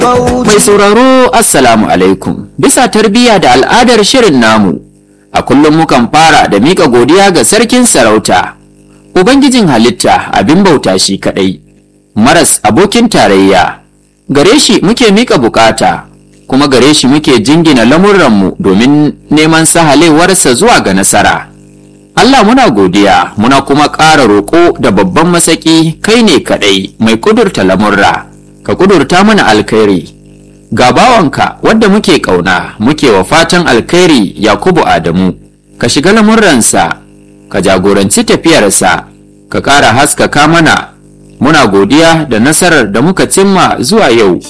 Mai sauraro Assalamu alaikum. Bisa tarbiyya da al'adar shirin namu, a kullum mukan fara da miƙa godiya ga sarkin sarauta, Ubangijin halitta abin bauta shi kaɗai, maras abokin tarayya. Gare shi muke miƙa bukata, kuma gare shi muke jingina lamurranmu domin neman sahalewarsa zuwa ga nasara. Allah muna godiya muna kuma ƙara roƙo da babban masaki kai ne kaɗai mai ƙudurta lamurra. ka kudurta mana alkhairi ga bawanka wadda muke ƙauna muke wa fatan alkhairi yakubu adamu ka shiga lamurransa ka jagoranci tafiyarsa ka ƙara haskaka mana muna godiya da nasarar da muka cimma zuwa yau